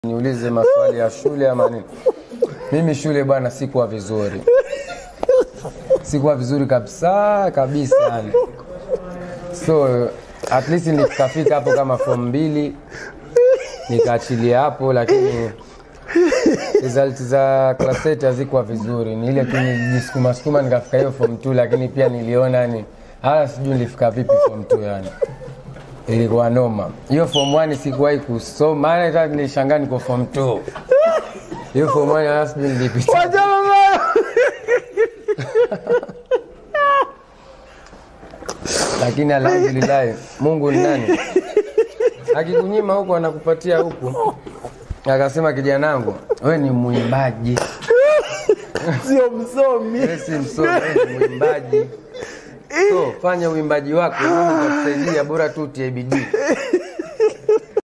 niulize maswali ya shule ama nini. Mimi shule bwana, sikuwa vizuri, sikuwa vizuri kabisa kabisa yani. So at least nikafika hapo kama form mbili nikaachilia hapo, lakini result za class 8 hazikuwa vizuri. Ni ile tu nilijisukuma sukuma nikafika hiyo form 2, lakini pia niliona ni hata sijui nilifika vipi form 2 yani ilikuwa noma. Hiyo form 1 sikuwahi kusoma, maana hata nilishangaa niko form 2. Hiyo form 1 hata sijui nilipita. Wachana nayo. Lakini alhamdulillah, Mungu ni nani? Akikunyima huku anakupatia huku. Akasema kijanangu, wewe ni mwimbaji, Sio msomi. wewe si msomi, wewe ni mwimbaji. So fanya uimbaji wako, Mungu atakusaidia, bora tu utie bidii.